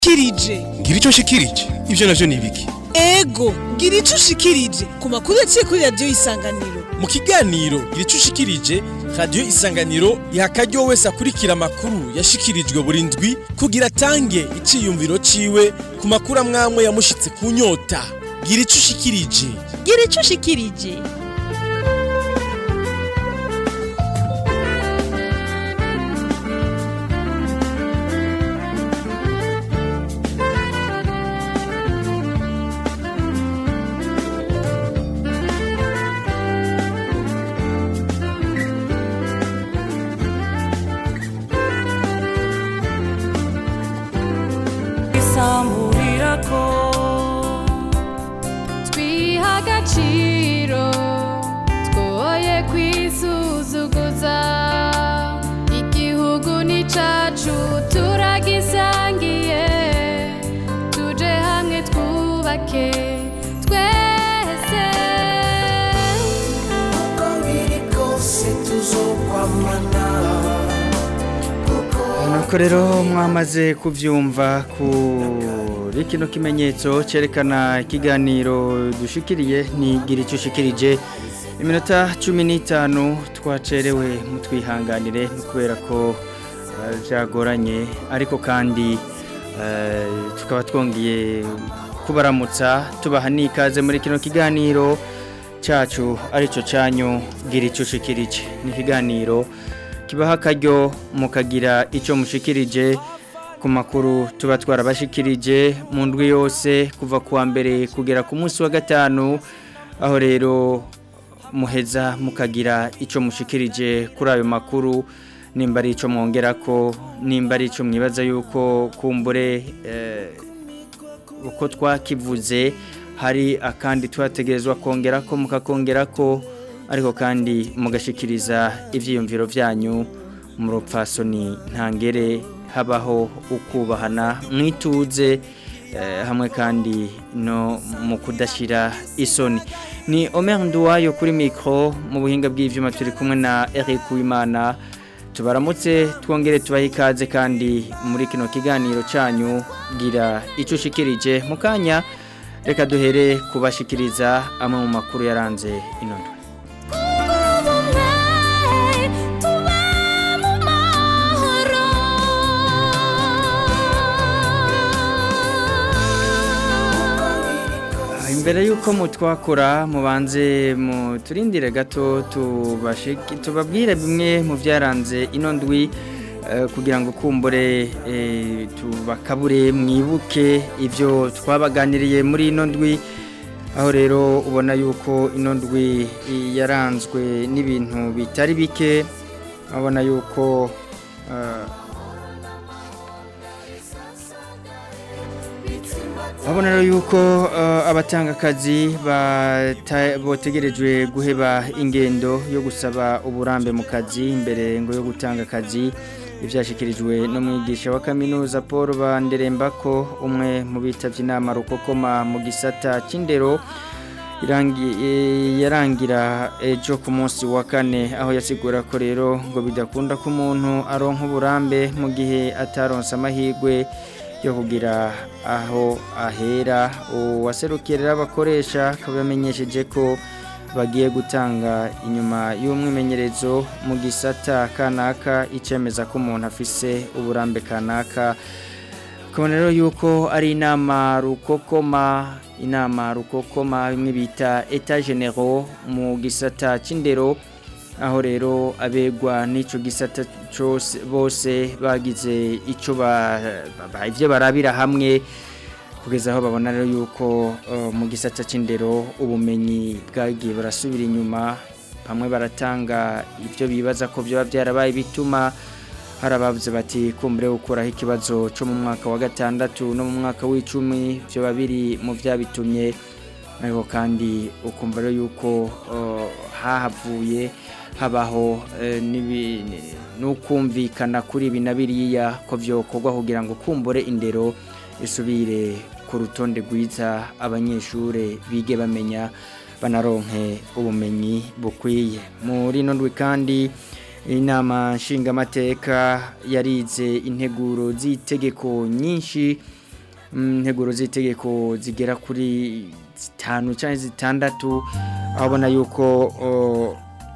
kirije ngira icyo nshikirije ibyo navyo ni ibiki ego gira ico ushikirije ku makuru yaciye kuri radiyo y'isanganiro mu kiganiro gira icyo ushikirije radiyo isanganiro iha akaryo wese akurikira amakuru yashikirijwe buri ndwi kugira atange iciyumviro ciwe ku makuru amwamwe yamushitse ku nyota gira ico ushikirije gira ico ushikirije isamburira ko twiha agaciro twoye kwisuzuguza igihugu ni cacu turagisangiye tuje hamwe twubake twese uko biri kose tuzokwamana nuko rero mwamaze kubyumva kuri kino kimenyetso cyerekana ikiganiro dushikiriye ntigira icyo ushikirije iminota cumi n'itanu twacerewe mutwihanganire ni kubera ko eh, byagoranye ariko kandi eh, tukaba twongeye kubaramutsa tubaha n'ikaze muri kino kiganiro cyacu aricyo cyanyu gira icyo ushikirije ni ikiganiro kibaha akaryo mukagira icyo mushikirije ku makuru tuba twarabashikirije mu ndwi yose kuva ku wa mbere kugera ku munsi wa gatanu aho rero muheza mukagira icyo mushikirije kuri ayo makuru nimba ari icyo mwongera ko nimba ari icyo mwibaza yuko kumbure eh, uko twakivuze hari akandi twategerezwa kongera ko mukakongera ko ariko kandi mugashikiriza ibyiyumviro byanyu mu rupfasoni ntangere habaho ukubahana mwituze eh, hamwe kandi no mu kudashyira isoni ni Omer Nduwayo kuri mikoro mu buhinga bw'ibyuma turi kumwe na Eric Uwimana tubaramutse twongere tubahe ikaze kandi muri kino kiganiro cyanyu gira icyo ushikirije mu kanya reka duhere kubashikiriza amwe mu makuru yaranze ino ndwi ubumwe tuba mu mahoro imbere y'uko mutwakora mubanze muturindire gato tubashiki- tubabwire bimwe mu byaranze ino ndwi eh, kugira ngo kumbure eh, tubakabure mwibuke ibyo twabaganiriye muri ino ndwi aho rero ubona yuko ino ndwi yaranzwe n'ibintu bitari bike abona yuko eh, Abona rero yuko uh, abatanga akazi bata- botegerejwe guheba ingendo yo gusaba uburambe mu kazi imbere ngo yo gutanga akazi ibyashikirijwe n'umwigisha wa kaminuza Paul Banderembako umwe mu bitavye inama rukokoma mu gisata c'indero irangi- eh, yarangira ejo ku munsi wa kane aho yasigura ko rero ngo bidakunda ko umuntu aronka uburambe mu gihe ataronse amahirwe yo kugira aho ahera uwaserukira abakoresha akaba yamenyesheje ko bagiye gutanga inyuma y'umwimenyerezo mu gisata kanaka icemeza ko umuntu afise uburambe kanaka ukabona rero yuko ari inama rukokoma inama rukokoma bimwe bita eta genero mu gisata c'indero aho rero abegwa n'ico gisata cyose bose bagize ico ba, ba, ivyo barabira hamwe kugeza aho babona rero yuko uh, mu gisata c'indero ubumenyi bwagiye barasubira inyuma bamwe baratanga ivyo bibaza ko byoba byarabaye bituma hari abavuze bati kumbure gukuraho ikibazo cyo mu mwaka wa gatandatu no mu mwaka w'icumi byoba biri mu byabitumye ariko kandi ukumva rero yuko uh, hahavuye habaho eh, n'ibi- n'ukumvikana kuri ibi na biriya ko byokorwa kugira ngo kumbure indero isubire ku rutonde rwiza abanyeshuri bige bamenya banaronke ubumenyi bukwiye muri ino ndwi kandi inama nshingamateka yarize integuro z'itegeko nyinshi mm, integuro z'itegeko zigera kuri zitanu cyangwa zitandatu aho ubona yuko o,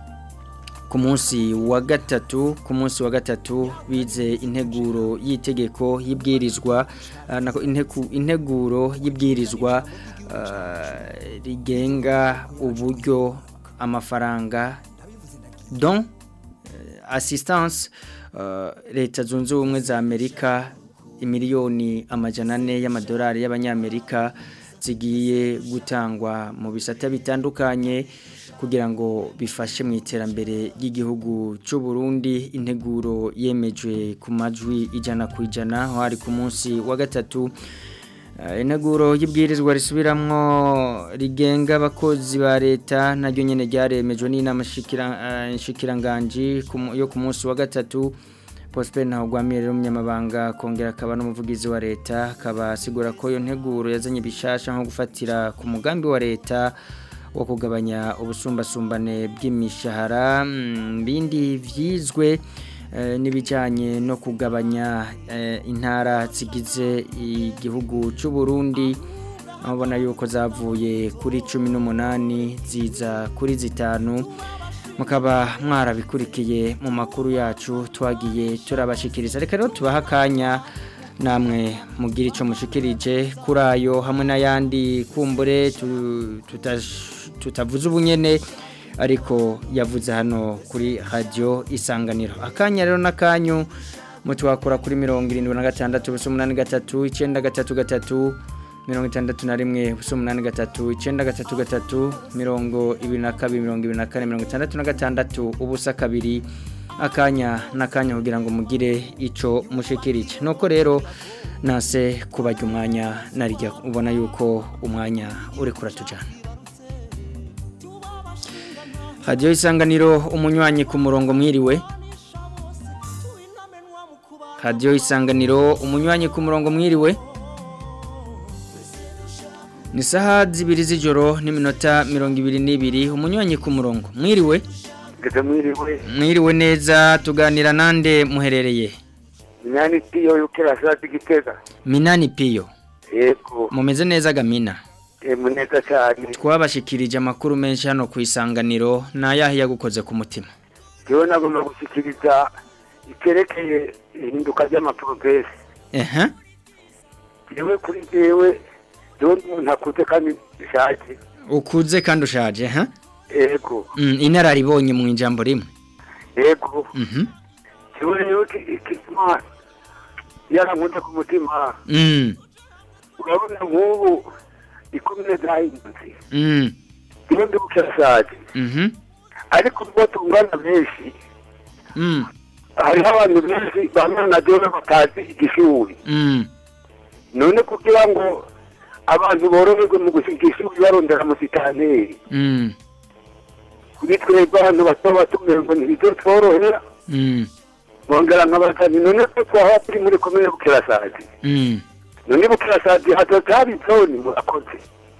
ku munsi wa gatatu ku munsi wa gatatu bize integuro y'itegeko y'ibwirizwa ah, nako inteku- integuro y'ibwirizwa ah, rigenga uburyo amafaranga don eh, assistance eh, leta zunze ubumwe za Amerika imiliyoni amajana ane y'amadolari y'abanyamerika zigiye gutangwa mu bisata bitandukanye kugira ngo bifashe mu iterambere ry'igihugu cy'u Burundi integuro yemejwe ku majwi ijana ku ijana aho hari ku munsi wa gatatu Eh, integuro y'ibwirizwa risubiramwo rigenga abakozi ba leta naryo nyene ryaremejwe n'inama shikira- eh, nshikiranganji ku mu- yo ku munsi wa gatatu Prosper Ntawugwamiye rero umunyamabanga kongera akaba n'umuvugizi wa leta akaba asigura ko iyo nteguro yazanye bishasha nko gufatira ku mugambi wa leta wo kugabanya ubusumbasumbane bw'imishahara mm, bindi vyizwe eh, n'ibijyanye no kugabanya eh, intara zigize igihugu cy'u Burundi aho ubona yuko zavuye kuri cumi n'umunani ziza kuri zitanu mukaba mwarabikurikiye mu makuru yacu twagiye turabashikiriza reka rero tubaha akanya namwe mugira icyo mushikirije kuri ayo hamwe n'ayandi kumbure tu- tutash- tutavuze ubunyene ariko yavuze hano kuri radio isanganiro akanya rero n'akanyu mutwakora kuri mirongo irindwi na gatandatu ubusa umunani gatatu icyenda gatatu gatatu mirongo itandatu na rimwe ubusa umunani gatatu icyenda gatatu gatatu mirongo ibiri na kabiri mirongo ibiri na kane mirongo itandatu na gatandatu ubusa kabiri akanya n'akanya kugira ngo mugire icyo mushikirije nuko rero nase kubajya umwanya narijya ubona yuko umwanya uri kuratujyana radiyo isanganiro umunywanyi ku murongo mwiriwe radiyo isanganiro umunywanyi ku murongo mwiriwe ni saha zibiri z'ijoro n'iminota mirongo ibiri n'ibiri umunywanyi ku murongo mwiriwe Geze mwiriwe mwiriwe neza tuganira nande muherereye Minani tiyo yukira sati gitega minani piyo Yego mumeze neza gamina e muneza cyane twabashikirije amakuru menshi hano ku isanganiro ni ayahe yagukoze ku mutima Jewe nagomba gushikiriza ikerekeye ihinduka ry'amaprogresi ehe Jewe kuri jewe jewe umuntu akuze kandi bishaje ukuze kandi ushaje ehe Yego Mm, inararibonye mu ijambo rimwe Yego Mhm. Jewe rero ikituma yarankunze ku mutima Mm. urabona nk'ubu ikomine zahindutse Mm. jewe ndi bukirashaje Mhm. ariko ubwo tungana benshi Mm. hariho abantu benshi bamwe na jewe batazi igishuri Mm. none kugira ngo abantu boroherwe mu gusiga ishuri barondera amusitanteri Mm. kuri twebwe abantu bato bato ngo ntibizotworohera Mm. bongera nk'abazani none ko twaba turi muri komine bukirasazi Mm. none bukirasazi hazoza haba izoni murakoze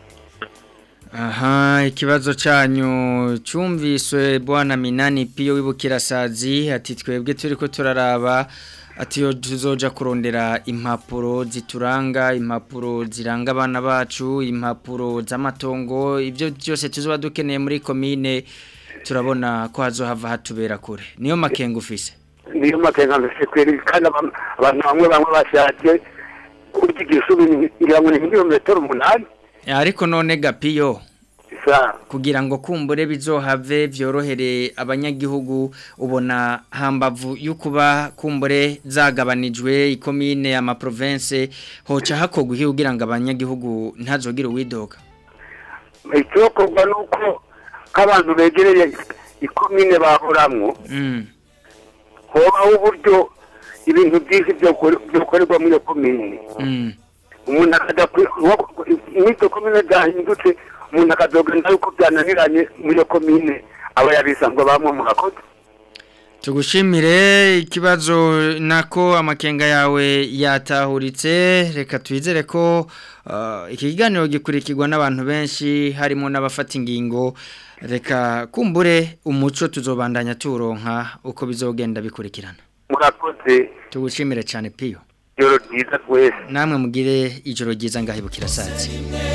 Aha, ikibazo cyanyu cyumviswe bwana Minani Piyo wibukirasazi ati twebwe turi ko turaraba ati yo tuzoja kurondera impapuro zituranga impapuro ziranga abana bacu impapuro z'amatongo ibyo byose tuzoba dukeneye muri komine turabona ko hazohava hatubera kure niyo makenga ufise niyo makenga mbese kweri kandi abantu abantu bamwe bamwe bashaje kurya igishuri ngira ngo ni nk'ibirometero umunani ariko none gapiyo sa kugira ngo kumbure bizohave vyorohere abanyagihugu ubona hambavu yukuba kumbure zagabanijwe ikomine ama province hoca hakogwa iki kugira ngo abanyagihugu ntazogira uwidoga icyokorwa ni uko nk'abantu begereye ikomine bahoramwo mm. hobaho uburyo ibintu byinshi byokorerwa muri iyo komine mm. umuntu akajya mw'izo komine byahindutse umuntu akazogenda yuko byananiranye muri iyo komine aba yabisanzwe bamwe murakoze Tugushimire ikibazo nako amakenga yawe yatahuritse reka twizere ko uh, iki kiganiro gikurikirwa n'abantu benshi harimo n'abafata ingingo reka kumbure umuco tuzobandanya turonka uko bizogenda bikurikirana murakoze tugushimire cyane piyo ijoro ryiza twese namwe mugire ijoro ryiza ngahibukira satsi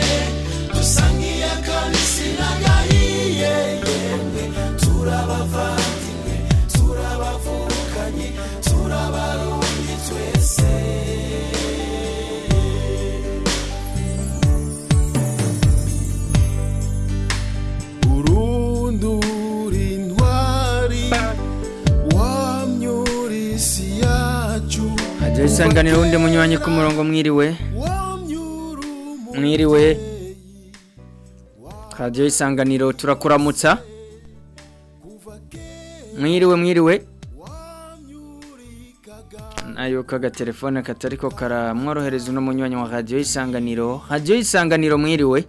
urundura intwari wamyura isi yacu hajya isanganiro wundi munywanyi ku murongo mwiriwe wamyura mwiriwe radiyo isanganiro turakuramutsa mwiriwe mwiriwe nayo kagatelefone katari ko karamworohereza uno munywanyi wa radiyo isanganiro radiyo isanganiro mwiriwe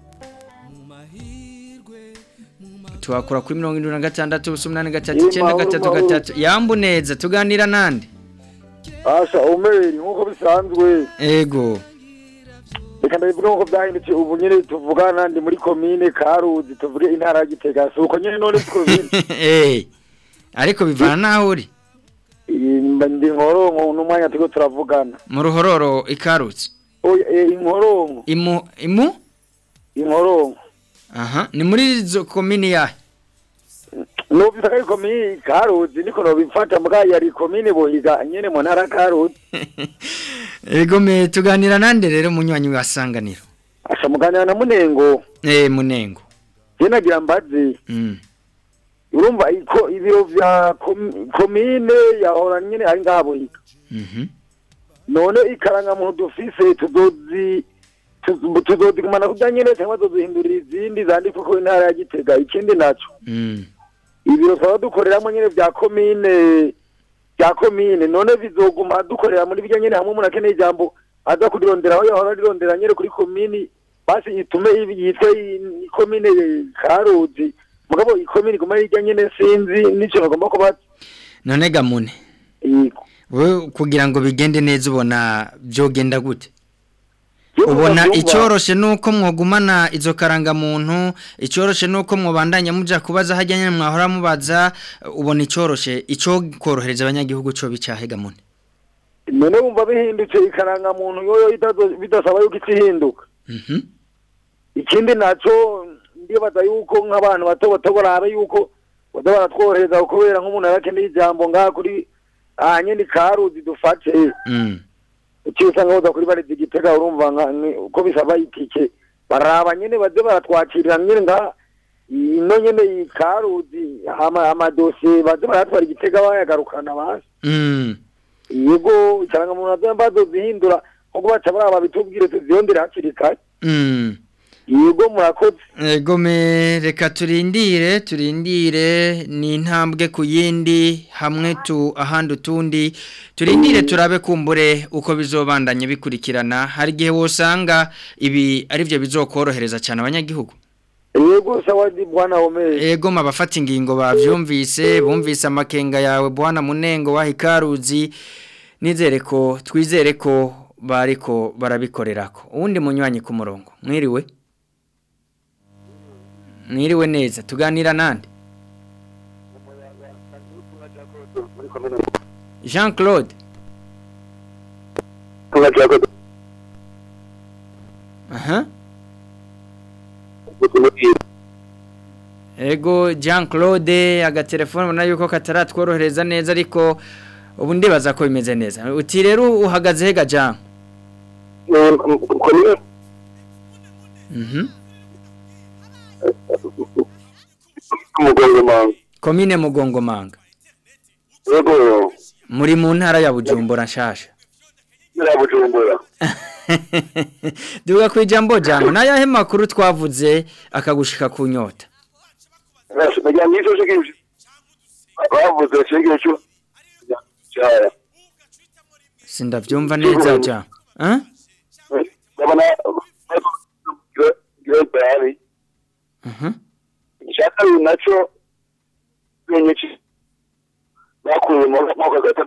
tuhakura kuri mirongo irindwi na gatandatu ubusa umunani gatatu icyenda gatatu gatatu yambu neza tuganira nande Asha umeri nkuko bisanzwe ego reka ndabivuga nkuko byahindutse ubu nyine tuvugana ndi muri komine Karuzi tuvuge intara ya Gitega si uko nyine none siko bindi Eh, ariko bivana naho uri Mba ndi nkoronko n'umwanya turiko turavugana mu ruhororo ikarutse oya eh, inkoronko imu imu inkoronko aha ni muri izo komini yahe nubisa ko ari komine Karuzi niko nobifata mbwa yari komine Bohiga nyene mu ntara ya Karuzi ego me tuganira nande rero munywanyi wa sanganiro asha muganira na Munengo eh munengo je nagira mbazi mm. urumva iko ibiro vya kom- komine yahora nyene ari ngaha Bohiga Mhm. none ikaranga muntu dufise tuzozi tuzo- tuzozigumana kurya nyene cyangwa tuzohindurira izindi zandikwa ko intara ya Gitega ikindi naco Mm. ibiro twaba dukoreramo nyene vya komine vya komine none bizoguma dukorera muri birya nyene hamwe umuntu akeneye ijambo aza kurirondera aho yahora arirondera nyene kuri komini basi itume ibi- yitwe i- komine Karuzi mugabo ikomine iguma ari irya nyene sinzi n'ico bagomba kuba none gamune Yego. we kugira ngo bigende neza ubona byogenda gute Yo ubona kubyumva- icyoroshe nuko mwogumana izo karangamuntu icyoroshe nuko mwobandanya muja kubaza hajya nyine mwahora mubaza ubona icyoroshe icyo korohereza abanyagihugu cyo bicahe gamune none wumva bihindutse ikaranga muntu yoyo itazo- bidasaba yuko ikihinduka Mhm. ikindi naco ndibaza yuko nk'abantu bato bato barabe yuko baza baratworohereza kubera nk'umuntu yarakeneye ijambo ngaha kuri aha nyene karuzi dufate Mm. uciye usanga boza kuri barezi igitega urumva nka- ni- uko bisaba itike baraba nyene baze baratwakirira nyene ngaha ino nyene iyi karuzi ama- amadosiye baze baratwara igitega bayagarukana basi Mm. yego ikaranga muntu aze bazozihindura nkuko baca baraba bitubwire tuziyondere hakiri kare Mm. yego murakoze Ego me reka turindire turindire ni intambwe ku yindi hamwe tu ahandi utundi turindire turabe kumbure uko bizobandanya bikurikirana hari igihe wosanga ibi ari byo bizokorohereza cyane abanyagihugu yego sawa di bwana omeri Ego mabafata ingingo bavyumvise bumvise amakenga yawe bwana munengo wa hikaruzi nizere ko twizere ko bariko barabikorerako uwundi munywanyi ku murongo mwiriwe mwiriwe neza tuganira nande Jean Claude aha Ego Jean Claude agatelefone ubona yuko kataratworohereza neza ariko ubu ndibaza ko bimeze neza uti rero uhagaze hega Jean Mhm umugongomanga Komine Mugongomanga yego muri mu ntara ya Bujumbura nshasha ya bujumbura Duga kwijambo jango nayahe makuru twavuze akagushika ku nyota nagira ngo icyo shikije bavuze shikije cyo cyaya Sindavyumva neza Jean Hein ndabona gire bari Mhm ishaka nacyo benyechi bakuye mu mwaka gatatu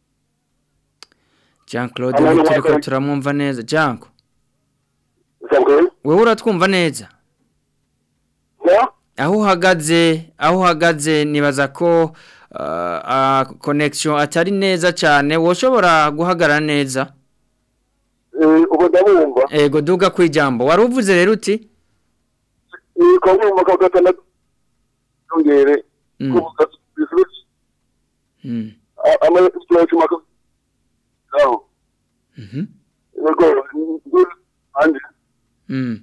Jean Claude ubu turiko turamwumva neza Jango sabwe wewe uratwumva neza ya aho uhagaze aho uhagaze nibaza ko uh, connection atari neza cyane woshobora guhagarara neza ubu ndabumva ego duga kwijambo wari uvuze rero uti ni kongera ka gatandatu yongere Mm. kuvuga bisubizo Mm. amakibazo cy'umwaka aho Mhm. yego andi Mm.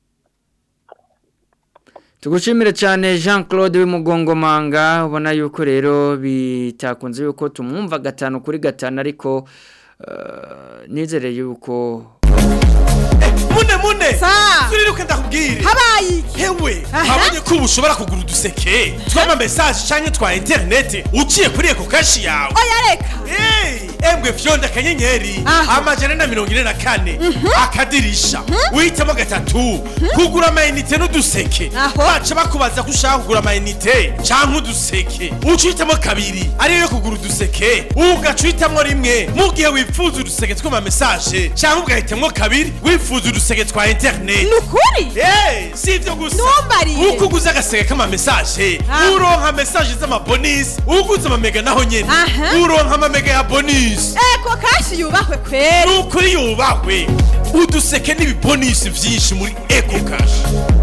Tugushimire cyane Jean Claude w'imugongomanga ubona yuko rero bitakunze yuko tumwumva gatanu kuri gatanu ariko uh, nizere yuko mune mune Sa. turiruke ndakubwire habaye iki hewe Aha. habonye ko ubu ushobora kugura uduseke tw'ama message canke twa internet uciye kuri eko kashi yawe oya reka Hey, embwe fyonda akanyenyeri Aha. amajana na mirongo ine na kane akadirisha uhitamo gatatu kugura amayinite n'uduseke Aho. baca bakubaza ko ushaka kugura amayinite canke uduseke uca uhitamo kabiri ariyo yo kugura uduseke ugaca uhitamwo rimwe mu gihe wifuza uduseke tw'ama message canke ugahitamwo kabiri wifuza uduseke twa internet ni ukuri Hey, si ivyo gusa Ntumbariye. uko uguze agaseke k'ama message Ah. uronka message z'amabonisi uguze amamega naho nyene Aha. uronka amamega ya bonisi eko kashi yubahwe kweri nukuri yubahwe uduseke n'ibibonisi vyinshi muri eco cash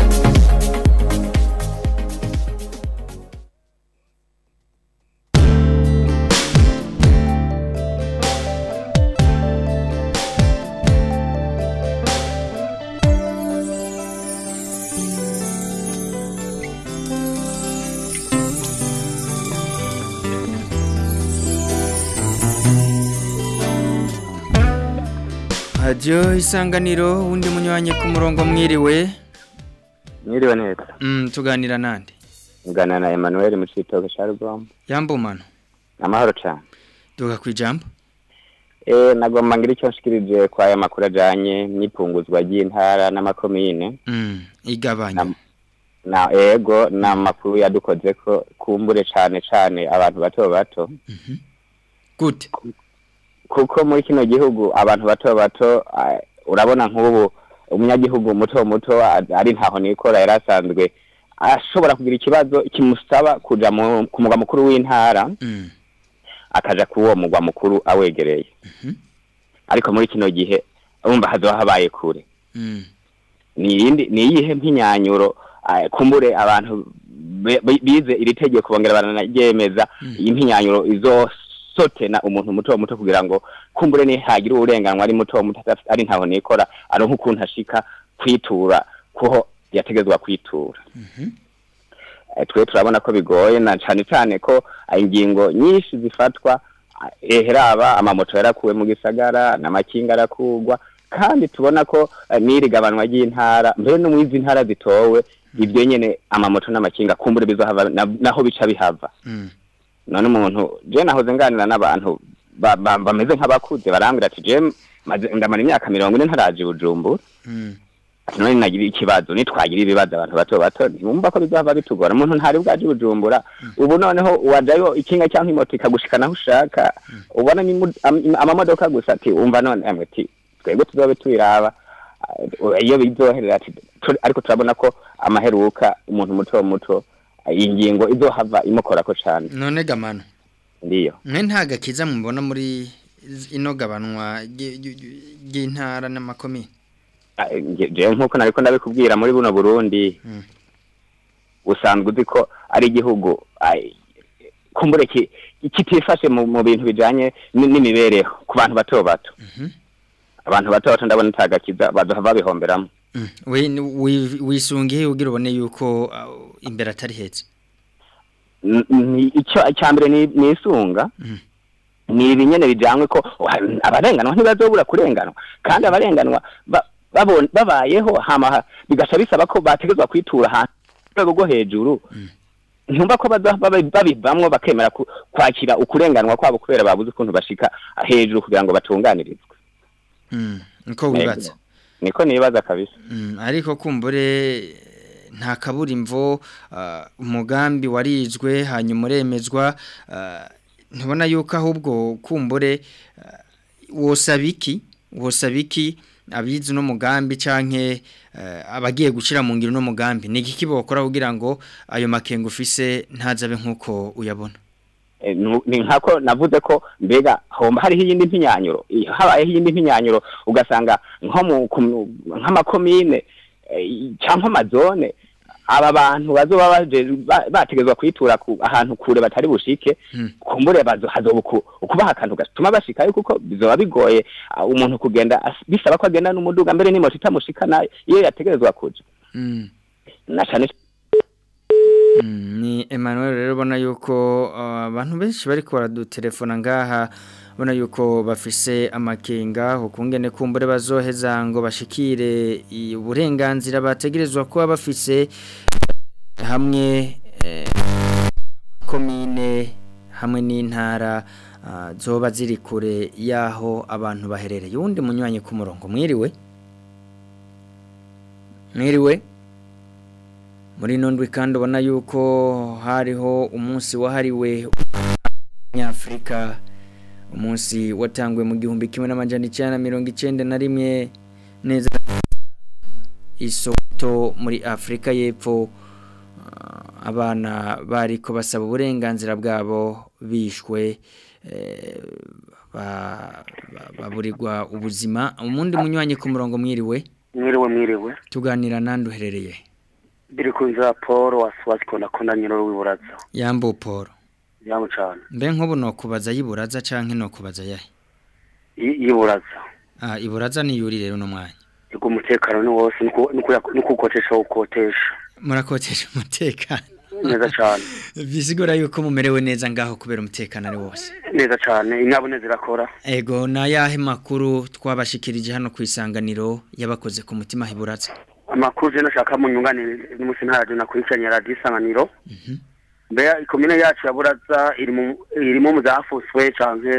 Radio isanganiro undi munywanyi ku murongo mwiriwe Mwiriwe neza. mm, tuganira nande Ngana na Emmanuel mu citoke ca Rugombo. yambumano Amahoro cyane. duga kwijambo Eh nagomba ngira icyo nshikirije kwa aya makuru ajanye n'ipunguzwa ry'intara n'amakomine. mm, igabanya Na, na ego na makuru yadukoze ko kumbure cane cane abantu bato bato. gute Kuko muri kino gihugu abantu bato bato ah, urabona nk'ubu umunyagihugu muto muto ah, ari ntaho nikora yarasanzwe ashobora kugira ikibazo kimusaba kuja mu ku mugwa mukuru w'intara mm. akaja ku uwo mugwa mukuru awegereye ariko muri kino gihe urumva hazoba habaye kure Mm. ni iyindi ni iyihe mpinyanyuro ah, kumbure abantu be- bi- bize iri tegeko bongera baranaryemeza iyi mpinyanyuro izosotena umuntu muto muto kugira ngo kumbure nihagira uburenganwa ari muto muto adafite- ari ntaho nikora aronka ukuntu ashika kwitura kuho yategezwa kwitura Eh, twe turabona ko bigoye na cane cane ko ah, ingingo nyinshi zifatwa ah, eheraba amamoto yarakuwe mu gisagara n'amakinga arakugwa kandi tubona ko eh, n'iri gabanwa ry'intara mbere no mu izi ntara zitowe ibyo nyene amamoto n'amakinga kumbure bizohava na- naho bica bihava Mm. none umuntu je nahoze nganira n'abantu ba- ba- bameze nk'abakuze barambwira ati je maze- ndamara imyaka mirongo ine ntaraje i bujumbura Mm. none nagira ikibazo nitwagira ibibazo abantu bato bato ntibumva ko bizava bitugora umuntu ntari bwaje i bujumbura ubu noneho wajayo ikinga cyangwa imoto ikagushikana aho ushaka ubona n'imu- am- amamodoka gusa ati umva none amwe ati twebwe tuzobe tubiraba Ah, iyo bizoherera ati tu- ariko turabona ko amaheruka umuntu muto muto ah, iyi ngingo izohava imukorako cane none gamano ndiyo mwe nta gakiza mubona muri iz- ino gabanwa ry- ry- ry'intara n'amakomine Ah, nge- jewe nk'uko nariko ndabikubwira muri buno burundi Mm. usanzwe uzi ko ari igihugu ai, kumbure ki- kitifashe mu, mu bintu bijanye n- n'imibereho ku bantu bato bato abantu bato bato ndabona itagakiza bazohava babihomberamo Mm. we ni- wi- wisungiye ugira ubone yuko uh, imbere atari heza N- ni- ico icyambere ni ni isunga ni ibinyene bijanywe ko wa- abarenganwa ntibazobura kurenganwa kandi abarenganwa ba- babon- babayeho hama ha- bigaca bisaba ko bategezwa kwitura ahantu ku rwego rwo hejuru ntumva ko baza babi- babivamwo bakemera ku- kwakira ukurenganwa kwabo kubera babuze ukuntu bashika hejuru kugira ngo batunganirizwe Mm. niko wibaza niko nibaza kabisa Mm, ariko kumbure nta kabura imvo uh, umugambi warizwe hanyuma uremezwa uh, ntubona yuko ahubwo kumbure uh, wosabiki wosabiki abizi no mugambi canke uh, abagiye gushira mu ngiro no mugambi ni iki bokora kugira ngo ayo makenga ufise ntazabe nkuko uyabona Eh, nu- ni nkako navuze ko mbega homba hariho iyindi mpinyanyuro I- habayeho iyindi mpinyanyuro ugasanga nko mu ku- nk'amakomine eh, cyangwa amazone aba bantu bazoba baje ba- bategezwa kwitura ku ahantu kure batari bushike kumbure bazo hazoba uku- ukubaha akantu gatuma bashikayo kuko bizoba bigoye ah, umuntu kugenda as- bisaba ko agenda n'umuduga mbere n'imoto itamushikana iyo yategerezwa kuja Mm. na cane Mm, ni Emmanuel rero ubona yuko uh, abantu benshi bariko baradutelefona ngaha ubona yuko bafise amakenga ukungene kumbure bazoheza ngo bashikire i- uburenganzira bategerezwa kuba bafise hamwe eh, komine hamwe n'intara uh, zoba ziri kure yaho abantu baherereye uwundi munywanyi ku murongo mwiriwe mwiriwe muri nondwe kandi ubona yuko hariho umunsi wahariwe nyafurika umunsi watangwe mu gihumbi kimwe n'amajana icyenda na mirongo icyenda na rimwe neza isoto muri afurika y'epfo Ah, abana bariko basaba uburenganzira bwabo bishwe eh, ba- ba- baburirwa ubuzima umundi munywanyi ku murongo mwiriwe mwiriwe mwiriwe tuganira nandi uherereye biri ku nzira paul wasiwasi kona kona nyiro w'iburaza yambo paul yamu cane mbe nk'ubu nokubaza y'iburaza canke nokubaza yahe I- y'iburaza ah iburaza ni yuri rero no mwanya yego umutekano ni wose nuko- nuko- nuko ukotesha ukotesha murakotesha umutekano neza cane bisigura yuko mumerewe neza ngaho kubera umutekano ari wose neza cane inyabune zirakora ego na yahe makuru twabashikirije hano ku isanganiro yabakoze ku mutima hiburaza amakuru je nashaka mu nyunganire n'umusi ntaraje nakurikiranye radiyo isanganiro mbega ikomine yacu ya buraza iri mu irimo mu zafuswe canke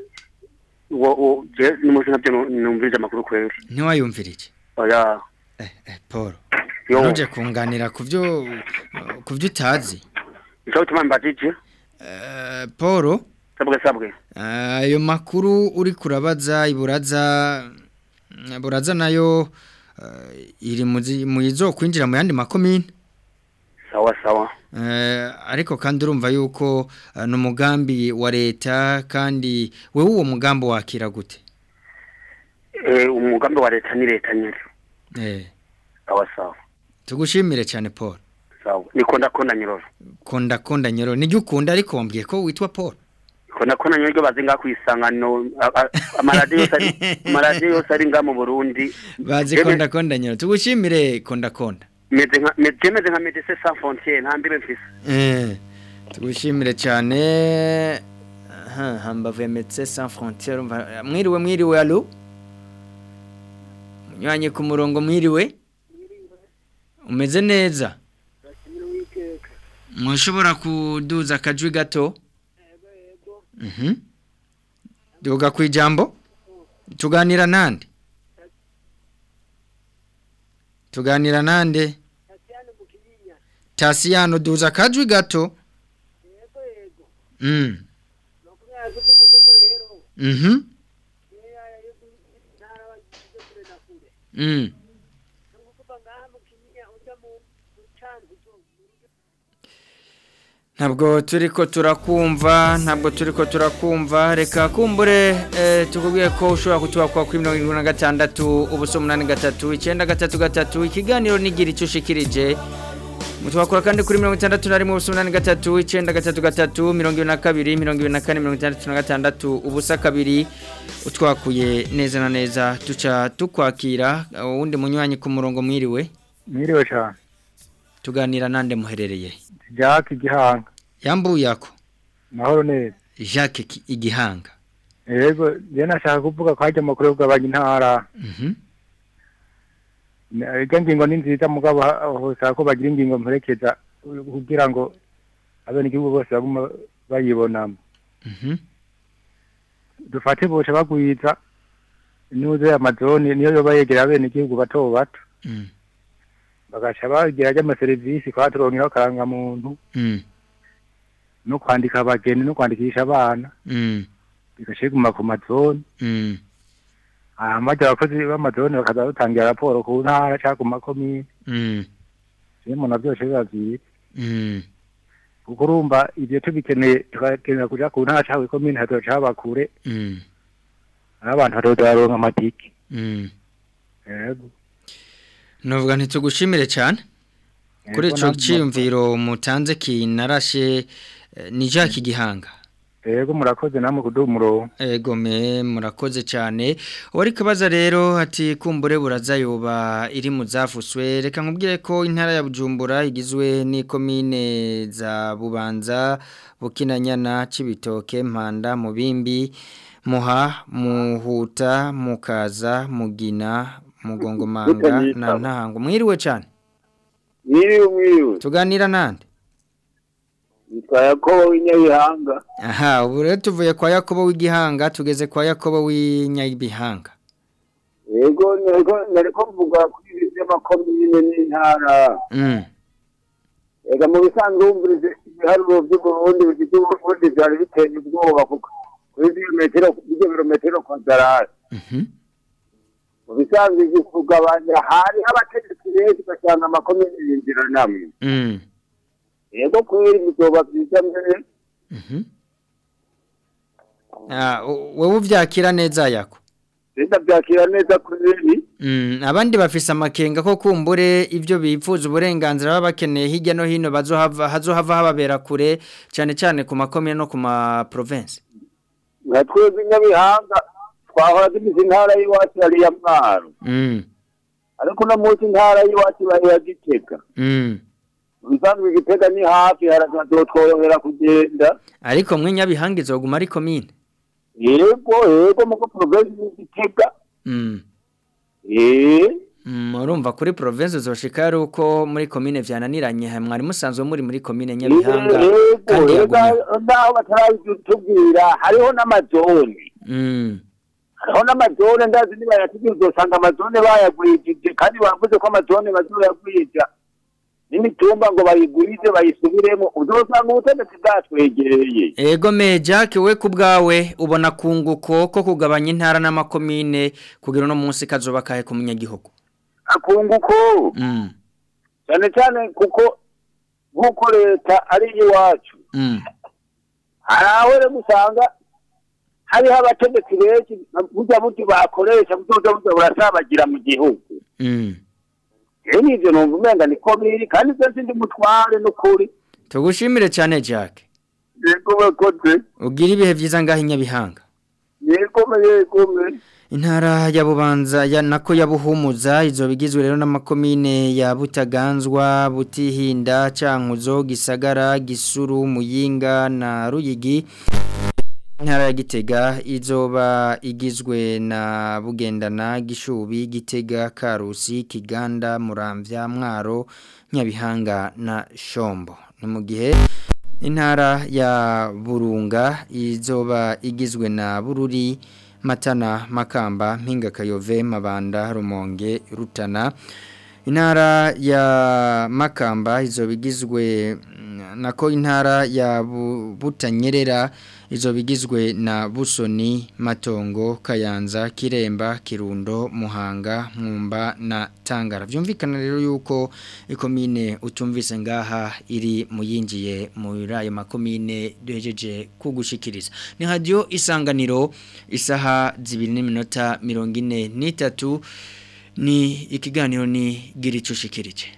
wo wo je n'umusi ntabyo nu- numvirije amakuru kweri ntiwayumvirije oya paul Yo. nuje kunganira ku byo ku byo utazi ico bituma mbajije Eh, paul sabwe sabwe ayo makuru uri kurabaza iburaza iburaza nayo eh, iri mu zi- mu izo kwinjira mu yandi makomine sawa sawa Eh, ariko kandi urumva yuko eh, ni umugambi wa leta kandi wewe uwo mugambi wakira gute eh umugambi wa leta ni leta nyene eh sawa sawa tugushimire cyane Paul sawa niko ndakunda nyiroro konda konda nyoro nijye ukunda ariko wambwiye ko witwa Paul niko ndakunda nyiroro bazi nga kwisangano amaradiyo yose ari amaradiyo yose ari nga mu Burundi bazi Jewe- konda konda nyoro tugushimire konda konda meze nka meze meze nka Médecins Sans Frontières nta mbibe mfise eh tugushimire cyane aha hambavu ya Médecins Sans Frontières umva mwiriwe mwiriwe allo munyanye ku murongo mwiriwe umeze neza mushobora kuduza akajwi gato mhm duga ku ijambo tuganira nande tuganira nande tasiyano duza akajwi gato mm mhm mm ntabwo turi ko turakumva ntabwo turi ko turakumva reka kumbure eh, tukubwiye ko ushobora kutubakwa kuri mirongo irindwi na gatandatu ubuso umunani gatatu icyenda gatatu gatatu ikiganiro nigira icyo ushikirije mutubakura kandi kuri mirongo itandatu na rimwe ubuso umunani gatatu icyenda gatatu gatatu mirongo ibiri na kabiri mirongo ibiri na kane mirongo itandatu na gatandatu ubusa kabiri utwakuye neza na neza tuca tukwakira uwundi munywanyi ku murongo mwiriwe mwiriwe cyane tuganira nande muherereye Jack Igihanga yambuye ako mahoro neza Jacques Ki- Igihanga yego je nashaka kuvuga ko hajya amakuru yo kugabanya intara Mhm. iryo ngingo ni nziza mugabo hosaba ko bagira ingingo mperekeza kugira ngo abenegihugu bose baguma bayibonamo Mhm. dufate boca bagwiza inuze amazoni niyo yoba yegera abenegihugu bato bato Mm. bagaca bagira ry'amaserivisi kwa turonkeraho akarangamuntu Mm. no kwandika abageni no kwandikisha abana Mm. bigaca biguma ku mazoni Mm. hama barya abakozi b'amazoni bakaza batangira raporo ku ntara cyangwa ku makomine Mm. iyo umuntu byose biba byiza Mm. kuko urumva ibyo tubikeneye tugakenera kuja ku ntara cawe komine hatoca haba kure Mm. aho abantu hatoza baronka amatike Mm. yego Novuga ntitugushimire cyane kuri Yego, ico namwe ciyumviro mutanze kinarashe eh, ni Jacques Gihanga yego murakoze namwe kuduha umurongo Ego me murakoze cyane wari kabaza rero ati kumbure buraza yoba iri mu zafuswe reka nkubwire ko intara ya Bujumbura igizwe n'ikomine za Bubanza Bukinanyana Cibitoke Mpanda Mubimbi Muha Muhuta Mukaza Mugina Mugongomanga na Ntango mwiriwe cyane Mwiriwe mwiriwe tuganira nande Nitwa Yakobo w'inyabihanga aha ubu rero tuvuye kwa Yakobo w'igihanga tugeze kwa Yakobo w'inyabihanga yego nego nariko mvuga kuri ibi vy'amakomine n'intara mm. ega mu bisanzwe wumvirize ibiharuro vy'uburundi bifite uburundi vyari biteye ubwoba kuko kuri birometero ibyo birometero kwadarari mu bisanzwe kugabanya hari abategetsi benshi ugasanga amakomine yinjira namwe Mm. yego kweri bizoba vyiza mbere Ah, u- wowe uvyakira neza yako renda vyakira neza kweri Mm, abandi bafise amakenga ko kumbure ivyo bifuza uburenganzira baba bakeneye hirya no hino bazohava hazohava hababera kure cyane cyane ku makomine no ku ma province nka twebwe nyabihanga twahora tugize intara y'iwacu yari iya mwaro mm. ariko uno munsi intara y'iwacu bari iya gitega Mm. ubusanzwe igitega ni hafi harazotworohera kugenda ariko mwe nyabihanga izoguma ari komine yego yego muko provinsi y'igitega mm. eh Mm, urumva kuri province uzoshika ari uko muri komine vyananiranye mwari musanzwe muri muri komine nyabihanga yego kandi yego yagumye ndaho batarabitubwira hariho n'amazone mm. hariho n'amazone ndazi niba yatubwira uzosanga amazone bayagwijije kandi bavuze ko amazone bazoyagwija n'imitumba ngo bayigwize bayisubiremo uzosanga ubutegetsi bwatwegereye Ego me Jack we kubgawe ubona kunguko ko kugabanya intara n'amakomine kugira no munsi kazoba kahe ku munyagihugu. akunguko Mm. cyane cyane kuko nk'uko leta ari iwacu Mm. hari aho rero usanga hariho abategetsi benshi burya buryo bakoresha buzoza buza burasabagira mu gihugu Mm. rero n'ivyo numva umenga niko biri kandi se sindi mutware n'ukuri Tugushimire cyane Jack. yego bakoze Ugira ibihe vyiza ngaho inyabihanga. yego yego Intara ya Bubanza ya nako ya Buhumuza izobigizwe rero n'amakomine ya Butaganzwa, Butihinda, Cankuzo, Gisagara, Gisuru, Muyinga na Ruyigi. Intara ya Gitega izoba igizwe na Bugendana, Gishubi, Gitega, Karusi, Kiganda, Muramvya, Mwaro, Nyabihanga na Shombo. Ni mu gihe intara ya Burunga izoba igizwe na Bururi, Matana, Makamba, Mpinga Kayove, Mabanda, Rumonge, Rutana. Intara ya Makamba izoba igizwe mm, nako intara ya Bu- Butanyerera izoba igizwe na Busoni, Matongo, Kayanza, Kiremba, Kirundo, Muhanga, Mwumba na Tangara. Vyumvikana rero yuko ikomine utumvise ngaha iri muyinjiye muri ayo makomine duhejeje kugushikiriza. Ni radio isanganiro isaha zibiri n'iminota mirongo ine n'itatu ni ikiganiro ni giricushikirije.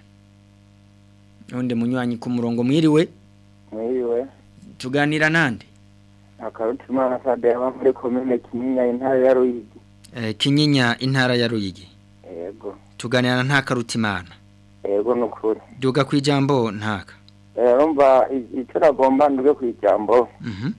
Nonde munywanyi ku murongo mwiriwe mwiriwe tuganira nande akarutimana sade aba muri komine kinyinya intara ya ruyigi eh, Kinyinya intara ya Ruyigi. yego Tuganira na ntaka rutimana. yego ni ukuri Duga kwijambo ntaka. Eh, urumva i- icyo nagomba nduge ku ijambo Mhm.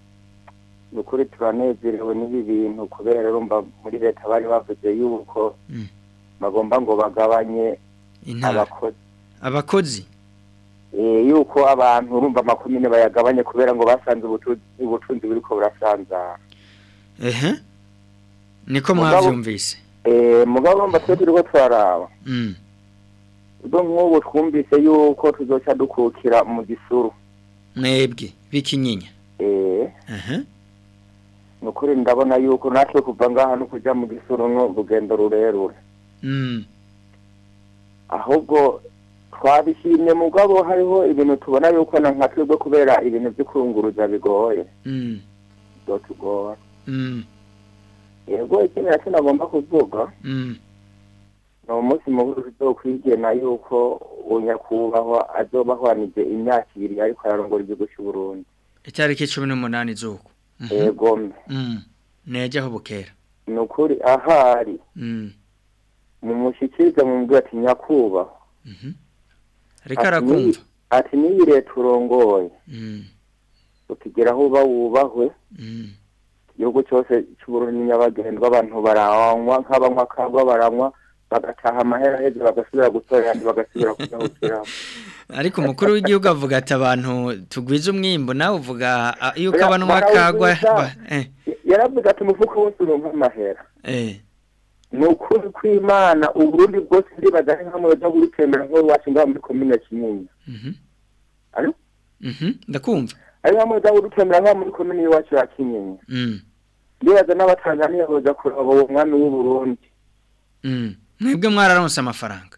ni ukuri turanezerewe n'ibi bintu kubera urumva muri leta bari bavuze yuko Mm. bagomba ngo bagabanye Intara. abakozi Abakozi. Eh, yuko abantu urumva amakomine bayagabanye kubera ngo basanze ubutunzi ubutunzi buriko burasanzara Ehe. Niko Mugabo- mwavyumvise. Eh, mugabo urumva twe turiko turaraba Mm. ubwo nk'ubu twumvise yuko tuzoca dukukira mu gisuru Mwebwe bikinyinya. eh Ehe. ni ukuri ndabona yuko natwe kuva ngaha no kuja mu gisuru no urugendo rurerure Mm. ahubwo twabishimye mugabo hariho ibintu tubona yuko na nka twebwe kubera ibintu byo kurunguruza bigoye Mm. byotugora Mm. yego ikindi nacyo nagomba kuvuga Mm. ni umunsi mukuru tuzokwigena yuko unyakubahwa azoba ahwanije imyaka ibiri ariko ararongora igihugu cy'u Burundi Itariki 18 zuko. yego mbe Mm. Neje aho bukera. ni ukuri ahari Mm. mumushyikirize mumubwira ati nyakubahwa Ariko Ati, arakumva. "Niyi- ati niyi leta urongoye Mm. ukigera aho uba wubahwe Mm. igihugu cyose cy'uburundi nyabagendwa abantu baranywa nk'abanywa kagwa baranywa bagataha amahera heza bagasubira gutora yandi bagasubira kuyahukiraho Ariko umukuru w'igihugu avuga ati abantu tugwiza umwimbo nawe uvuga ah, yuko abanwa kagwa ba- eh yaravuze ati umufuka wose uronka amahera eh ni ukuri kw'imana uburundi bwose ndibaza ari nka muyoza burutembera nk'iwacu ngaho muri komine kinyinya Mhm. Alo? Mhm. Ndakumva. ari nka muyoza burutembera ngaho muri komine y'iwacu ya kinyinya Mm. ndibaza n'abatanzaniya boza kuraba uwo mwami w'uburundi Mm. Mwebwe mwararonse amafaranga.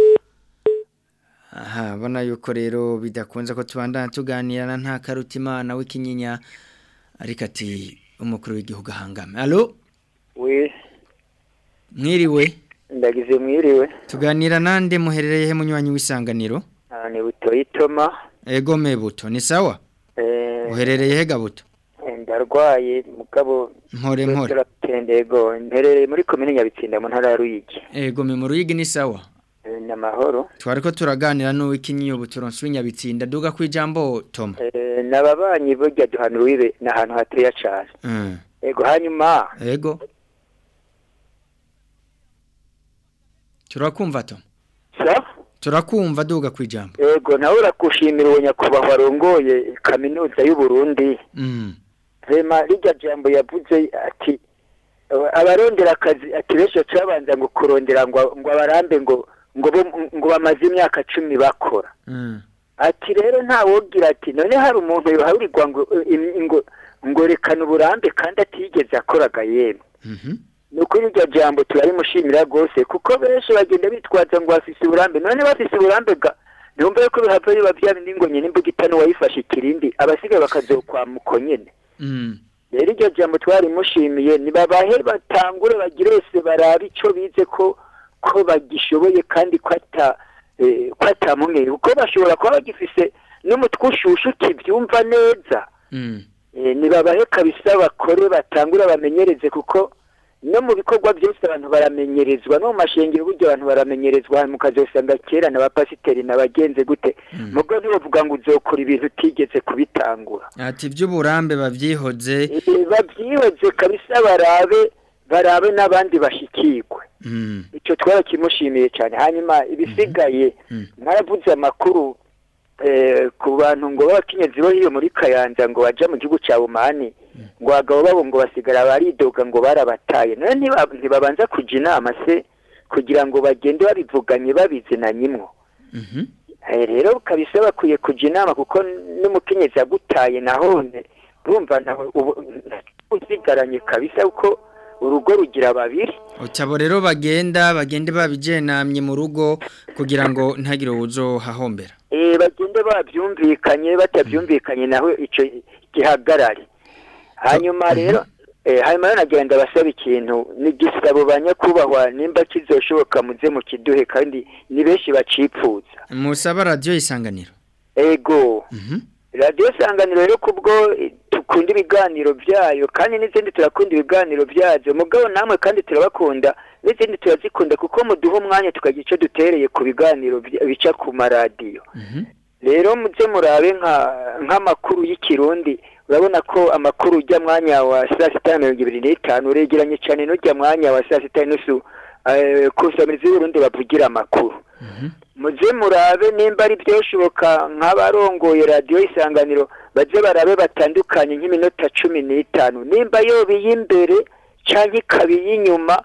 Aha, bona yuko rero bidakunze ko tubandana tuganirana nta karutimana w'ikinyinya ariko ati umukuru w'igihugu ahangame. Allo? we Mwiriwe. ndagize mwiriwe Tuganira nande muherereye he munywanyi w'isanganiro? Ah, ni butoyi toma Ego mebuto ni sawa? Eh, Uherereye he gabuto? eh, ndarwaye mugabo Mpore mpore. turatendego nterereye muri komine nyabitsinda mu ntara ya ruyigi Ego me mu ruyigi ni sawa? Eh, ni amahoro Twariko turaganira n'uwikinyiyo buturonse w'inyabitsinda duga kwijambo Tom. Eh, n'ababanyi burya duhana urubibe ni ahantu hateya cane Mm. ego hanyuma Ego. Turakumva Tom. sa Turakumva duga kwijambo. ego nawe urakushimira uwo nyakubahwa arongoye kaminuza y'u Burundi Mm. rema rijya jambo yavuze ati "Aba- abarondera akazi ati benshi bacabanza ngo kurondera ngo ngo abarambe ngo ngo bo- ngo bamaze imyaka cumi bakora Mm. ati rero nta wogira ati none hari umuntu yohaburirwa ngo im- ngo ngo rekana uburambe kandi atigeze akoraga yemwe Mhm. ni ukuri iryo jambo turarimushimira rwose kuko benshi bagenda bitwaza ngo bafise uburambe none bafise uburambe ga ntumva yuko bihava biba bya bindi ngo nyine imbuga itanu wayifashe ikirindi abasigaye bakazokwamuko nyene Mm. rero iryo jambo twarimushimiye nibabahe batangure bagire wese barabe ico bize ko ko bagishoboye kandi ko ata eh, ko atamumwe kuko bashobora kuba bagifise n'umutwe ushushe ukivyumva neza Mm. Eh, nibabahe kabisa bakore batangure bamenyereze kuko no mu bikorwa byose abantu baramenyerezwa no mu mashengero buryo abantu baramenyerezwa mukazosanga kera n'abapasiteri n'abagenze gute mubwo ntibavuga ngo uzokora ibintu utigeze kubitangura Ati by'uburambe bavyihoze. Eh, babyihoze kabisa barabe barabe n'abandi bashikirwe Mm. icyo twarakimushimiye cyane hanyuma ibisigaye mwaravuze amakuru eh, ku bantu ngo b'abakenyezi bo hiyo muri kayanza ngo baja mu gihugu cya umani ngo abagabo babo ngo basigara baridoga ngo barabataye none ntiba- ntibabanza kuja inama se kugira ngo bagende babivuganye babizinanyimwo Mhm. Eh, rero kabisa bakwiye kuja inama kuko n'umukenyezi yagutaye nahone urumva nawe ubu uzigaranye kabisa kuko urugo rugira babiri Utabo rero bagenda bagende babijenamye mu rugo kugira ngo ntagire uwuzohahombera. eh bagende babyumvikanye batabyumvikanye naho ico gihagarare hanyuma rero eh hanyuma rero nagira ndabasaba ikintu ni gisabo banyakubahwa nimba kizoshoboka muze mu kiduhe kandi ni benshi bacipfuza Musaba radio isanganiro. ego Mhm. radiyo sanganiro rero kubwo eh, dukunda ibiganiro byayo kandi n'izindi turakunda ibiganiro byazo mugabo namwe kandi turabakunda n'izindi turazikunda kuko muduha umwanya tukagira icyo dutereye ku biganiro bya- bica ku maradiyo rero muze murabe nka nk'amakuru y'ikirundi urabona ko amakuru ujya mwanya wa saa sita na mirongo ibiri n'itanu uregeranye cyane n'ujya mwanya wa saa sita n'inusu eh, ku nsamizi y'uburundi bavugira amakuru muze murabe nimba ari byoshoboka nk'abarongoye radiyo isanganiro baze barabe batandukanye nk'iminota cumi n'itanu nimba yoba iy'imbere cyangwa ikaba iy'inyuma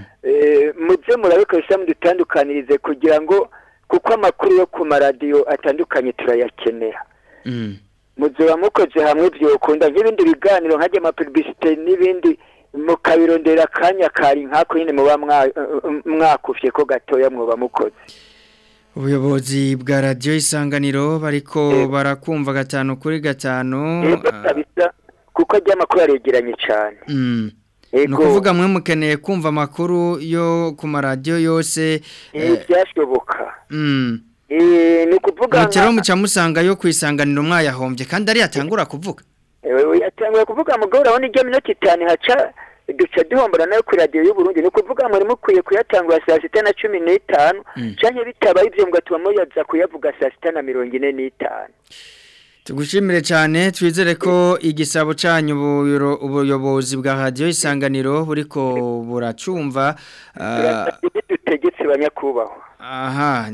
eh, muze murabe kabisa mudutandukanirize kugira ngo kuko amakuru yo ku maradiyo atandukanye turayakenera Mm. muzoba mukoze hamwe byokunda nk'ibindi biganiro nkajya amapibisite n'ibindi mukabirondera akanya kari nkako nyine muba mwa- mwakufye ko gatoya mwoba mukoze ubuyobozi bwa radiyo isanganiro bariko barakumva gatanu kuri gatanu yego kabisa kuko ajya amakuru aregeranye cyane Mm. Yego. ni ukuvuga mwe mukeneye kumva amakuru yo ku maradiyo yose Eh, byashoboka mm. Eh, ni ukuvuga mutero nka- muca musanga yo ku isanganiro mwayahombye kandi ari yatangura kuvuga Eh, yatanguye kuvuga mugabo urabona ijya minota itanu haca duca duhombora nayo kuri radiyo y'uburundi ni ukuvuga muri mukwiye kuyatangura saa sita na cumi n'itanu canke bitabaye ibyo mugatuma muyaza kuyavuga saa sita na mirongo ine n'itanu tugushimire cyane twizere ko igisabo cyanyu ubuyoro- ubuyobozi bwa radiyo isanganiro buriko buracumva ah, dutegetse banyakubahwa aha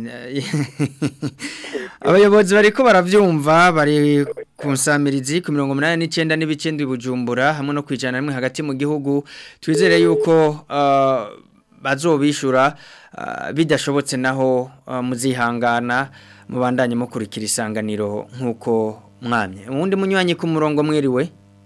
abayobozi bariko baravyumva bari ku nsamirizi ku mirongo umunani n'icyenda n'ibice ndwi bujumbura hamwe no kwijana rimwe hagati mu gihugu twizere yuko ah, bazobishura ah, bidashobotse naho ah, muzihangana mubandanye mukurikira isanganiro nk'uko mwamye uwundi munywanyi ku murongo mwiriwe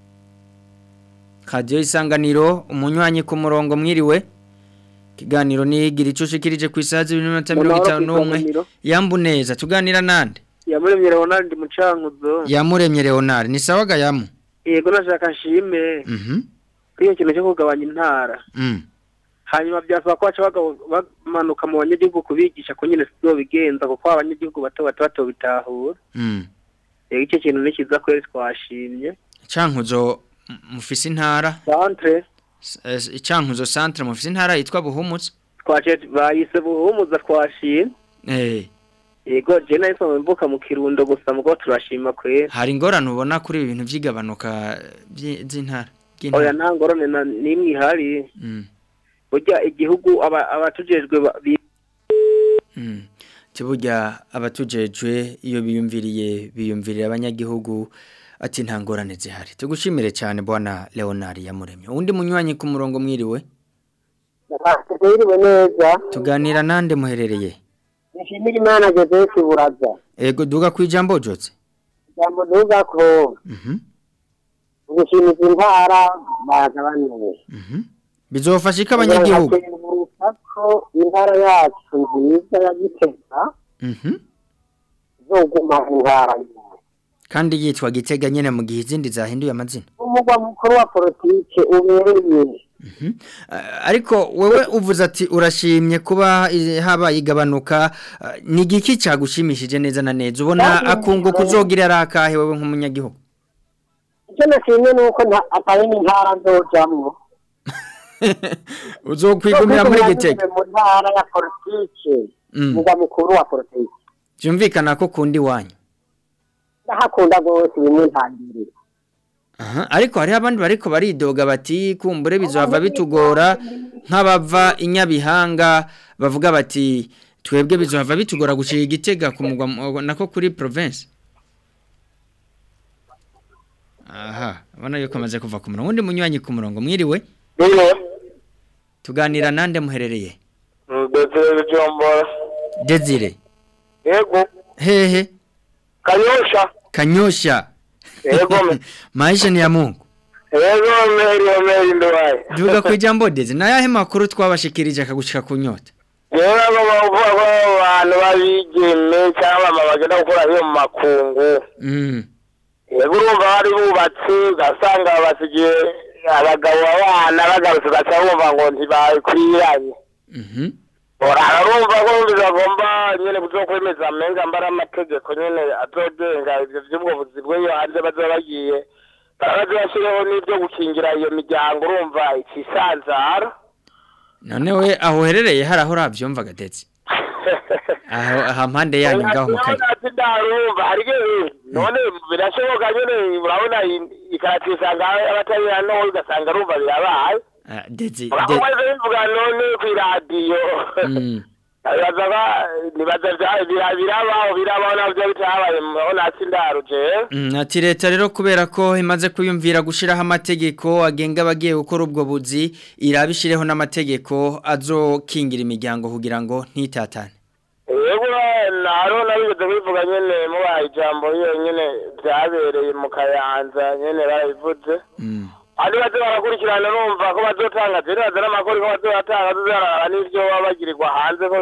radiyo isanganiro umunywanyi ku murongo mwiriwe ikiganiro nigira icyo ushikirije ku isaha z'ibiri n'iminota mirongo itanu n'umwe yambu neza tuganira nande yamuremye Leonard Mucankuzo yamuremye leonard ni sawa ga yamu yego nashaka nshime Mhm. kuri iyo kintu cyo kugabanya intara Mm. hanyuma byasaba ko baca bagabo- bamanuka mu banyagihugu kubigisha ko nyine sibyo bigenza kuko abanyagihugu bato bato bato bitahura Mm. rero icyo kintu ni cyiza kweri twashimye Cankuzo m- mufise intara centre S- eh, Cankuzo centre mufise intara yitwa Buhumutse twaciye bayise buhumuza twashimye eh yego je nahise mvuka mu kirundo gusa mugo turashima kweri hari ingorane ubona kuri ibi bintu by'igabanuka by'i- z'intara oya ry'intara nta ngorane na- n'imwe ihari Mm. burya igihugu aba- abatujejwe ba- bi- Mm. Tiburya abatujejwe iyo biyumviriye biyumvirira abanyagihugu ati nta ngorane zihari tugushimire cyane bwana Leonard yamuremye undi munywanyi ku murongo mwiriwe Twiriwe neza tuganira nande muherereye nishimira imana Joseph Buraza ego duga kwijambo jotse jambo duga ko Mhm. gushimiza intara bagabanuye bizofasha iki abanyagihugu Bakenguruka ko intara yacu nziza ya Gitega Mhm. izoguma mu ntara nyine. kandi yitwa gitega nyene mu gihe izindi zahinduye amazina umugwa mukuru wa politike ubereye ariko wewe uvuze ati urashimye kuba i- habaye igabanuka eh, ni igiki cyagushimishije neza na neza ubona akunguka uzogira ari akahe wewe nk'umunyagihugu icyo nashimye ni uko nta- atari n'intara nzojamwo uzokwigumira muri gitega mu ntara ya politike Mm. umugwa mukuru wa politike byumvikana ko kundi wanyu ndahakunda rwose bimwe ntangirira Aha, ariko hari abandi bariko baridoga bati kumbure bizohava bitugora nk'abava inyabihanga bavuga bati twebwe bizohava bitugora gushira igitega ku mugwa mu- nako kuri province aha abona yuko amaze kuva ku murongo undi munywanyi ku murongo mwiriwe tuganira nande muherereye Desire Jombora. Desire Yego. hehe Kanyosha. kanyosha Yego me. maisha ni ya Mungu Yego meri meri ndwaye. duga kwijambo Desire nayahe makuru twabashikirije akagushika kunyota Yego bavuga ko abantu babigeme cyangwa mama bagenda gukora iyo mu makungu. mm Yego urumva bari bubatse ugasanga basigiye abagabo abana bagarutse ugaca bumva ngo ntibakwiranye. mhm Urara urumva ko bizagomba nyene kuzokwemeza amenga mbara amategeko nyene azogenga ivyo vy'ubwo buzi bw'iyo hanze bazoba bagiye baraza bashireho n'ivyo gukingira iyo miryango urumva ikisanzara none we aho uherereye hari aho urabyumva gatetse aho aha mpande yanyu ngaho mu kanya ati ndarumva ariko none birashoboka nyene urabona ikarati usanga abatari hano ugasanga urumva birabaye Ah, Dezi urakomaze bivuga none kw'iradiyo Mm. nibaza ba nibaza vya- bira- birabaho birabaho navyo bitabaye murabona hasi ndaruje Mm, ati leta rero kubera ko imaze kuyumvira gushiraho amategeko agenga abagiye gukora ubwo buzi irabishireho n'amategeko azokingira imiryango kugira ngo ntitatane yego naro nabigeze bivuga nyene mubaye ijambo iyo nyene vyabereye mu kayanza nyene barabivuze ari baze barakurikirana numva ko bazotanga ziriya n'amakuru ko bazotanga zizarara n'ivyo baba bagirirwa hanze ko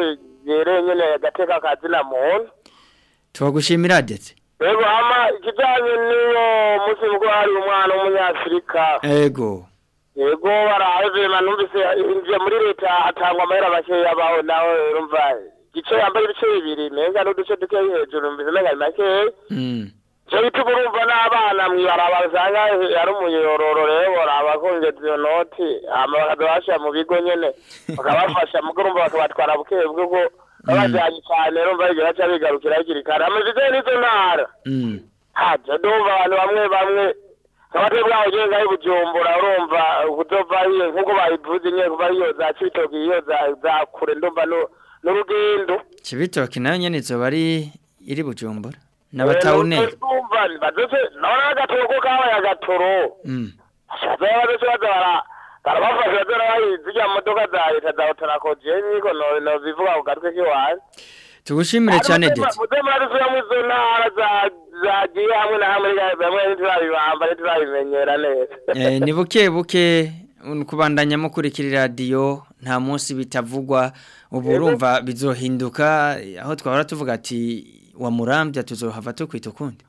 byereye nyene agateka kazina muntu tubagushimira ndetse rero hama ikijanye n'iyo munsi mukuru hari umwana w'umunyafurika ego yego barahevema numvise injiye muri leta hatangwa amahera makeya baho nawe urumva igice yambaye ibice bibiri menga n'uduce dukeyi hejuru numvise menga ni makeya Mm. cyo bituma urumva n'abana mwibaraba usanga ari umuyororo rero baraba kongeza iyo noti hama bakaza bashira mu bigo nyene bakabafasha mugo urumva bakabatwara buke bw'uko babajanye cyane urumva bigira baca bigarukira hakiri kare amajije n'izo ntara Mm. haja ndumva abantu bamwe bamwe abatwe bwaho genga ari bujumbura urumva kuzova hiyo nkuko babivuze nyene kuva hiyo za citoki hiyo za za kure ndumva nu- n'urugendo Cibitoke nayo nyene izoba ari iri bujumbura n'abatawune ndumva bazoce nabona agatoro ko kabaye agatoro Mm. bazoba bazoce baza bara barabafasha bazora bahizi zirya modoka za leta za otarakoje niko no no bivuga ku gatwe kiwanje tugushimire cyane ndetse muze muradusubira mu izo ntara za- zagiye hamwe na hamwe bamwe ntiturabibamba ntiturabimenyera neza Eh, ni buke buke un- kubandanya mukurikira radiyo nta munsi bitavugwa ubu urumva bizohinduka eh, aho twahora tuvuga ati wa murambya tuzohava tukwita ukundi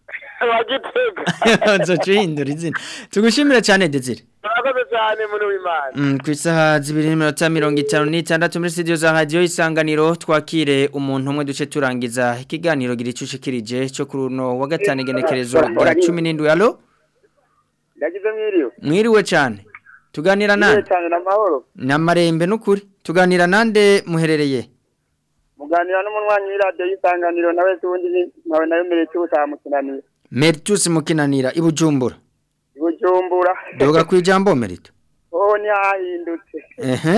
bagitega nzoca uhindura izina tugushimire cyane Desire murakoze cyane muri w'imana Mm, ku isaha zibiri n'iminota mirongo itanu n'itandatu muri studio za radiyo isanganiro twakire umuntu umwe duce turangiza ikiganiro gira icyo ushikirije cyo kuri uno wa gatanu igenekerezo rya cumi n'indwi alo ndagize mwiriwe mwiriwe cyane tuganira mwiriwe nande cyane n'amahoro ni amarembe n'ukuri tuganira nande muherereye muganira n'umunywanyi w'iradiyo y'isanganiro nawe se ubundi ni- nawe nawe mbere cy'ubutaha mukinanira meritus mukinanira i bujumbura i bujumbura doga ku ijambo merito oh ntihahindutse ehe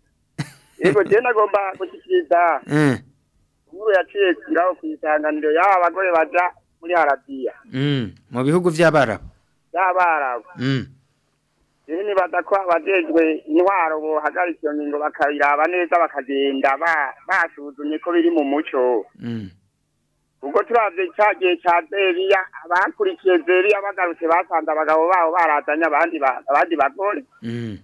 yego je nagomba gushyikiriza eh, inkuru yaciye ngaho ku isanganiro y'aba bagore baja muri harabiya mm, mu bihugu by'abarabu y'abarabu mm, rero nibaza ko abajejwe intwaro bohagarika iyo ngingo bakabiraba neza bakagenda ba- basuzumye ko biri mu muco mm, ubwo turavye ca gihe ca zeriya abakurikiye zeriya bagarutse basanze abagabo babo barazanye abandi ba- abandi bagore mm.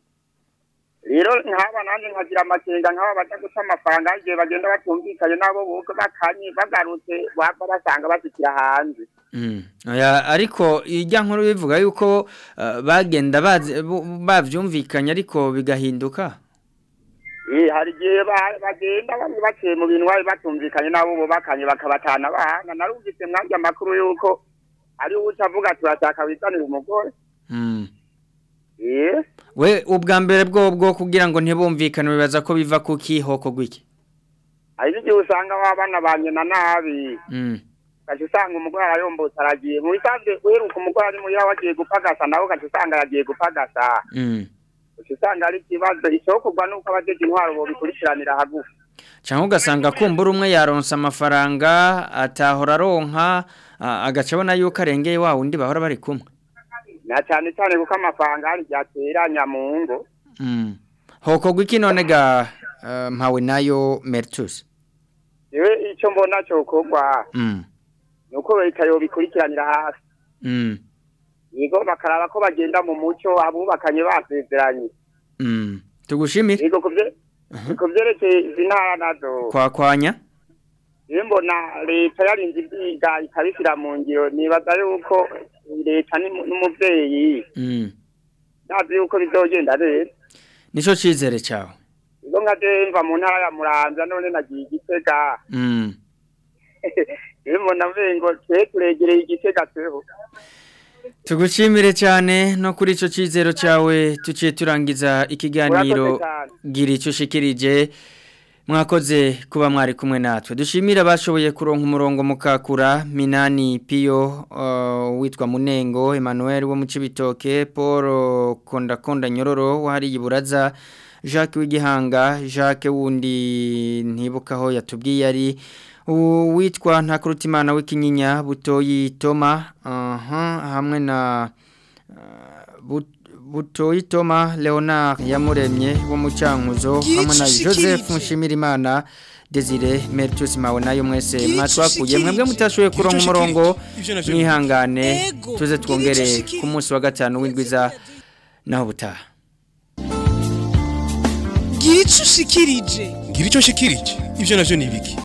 rero nkaba nanjye nkagira amakenga nk'aba baja guca amafaranga igihe bagenda batumvikanye nabo buko bakanye bagarutse bava basanga bashikira hanze Mm. Oya, ariko ijya nkuru bivuga yuko uh, bagenda bazi- bu- bavyumvikanye ariko bigahinduka Eh, hari igihe ba- bagenda bamwe baciye mu bintu bari batumvikanye nabo bubakanye bakabatana bahanga narumvise mwabyo amakuru yuko ari uca avuga turashaka wizanira umugore mm. eh we ubwa mbere bwo bwo kugira ngo ntibumvikane bibaza ko biva ku kihoko gwiki hari n'igihe usanga wabana ba nyina nabi mm. ugaca usanga umugore arayombotse aragiye mu bisanzwe uheruka umugore ari muhira wagiye gupagasa nawe ugaca usanga yagiye gupagasa mm. ugaca usanga ari ikibazo icokorwa nuko abajeje intwaro bobikurikiranira hagufi cyangwa ugasanga kumbura umwe yaronsa amafaranga atahora aronka a- agaca abona yuko arengeye wa wundi bahora bari kumwe na cyane cyane kuko amafaranga hari igihe ateranya mu ngo mm. hoko gwiki none ga uh, mpawe nayo Mertus yewe icyo mbona cokorwa mm. nuko leta yobikurikiranira hafi mm. yego bakaraba ko bagenda mu muco abubakanye basezeranye mm. tugushimire yego kuvye ku vyerekeye izi ntara nazo kwakwanya rero mbona leta yarinze ibyiga ikabishyira mu ngiro nibaza yuko leta ni- n'umuvyeyi mm. nazi yuko bizogenda neza nico cizere cyawe ubwo nka je mva mu ntara ya muramvya none nagiye igitega mm. rero mbona mvengo twe turegereye igitega tweho tugushimire cyane no kuri ico cizero cyawe tuciye turangiza ikiganiro Murakoze cyane. gira icyo ushikirije mwakoze kuba mwari kumwe natwe dushimire abashoboye kuronka umurongo mukakura minani piyo uh, witwa munengo emmanuel wo mu cibitoke paul kondakonda nyororo wahariye iburaza jacques w'igihanga jacques wundi ntibukaho yatubwiye ari uwitwa ntakurutimana w'ikinyinya butoyi toma aha hamwe na But- butoyi toma leonard yamuremye wo mu cyankuzo Gira hamwe na ico joseph ushikirije. nshimirimana desire meritus mawe nayo mwese Gira ico mwatwakuye ushikirije. mwebwe mutashoboye Gira kuronka ico umurongo ushikirije. Ivyo navyo- mwihangane Ego. tuze Gira twongere ico ushikirije. ku munsi wa gatanu w'indwiza naho butaha gira icyo ushikirije ngira icyo nshikirije ibyo navyo ni ibiki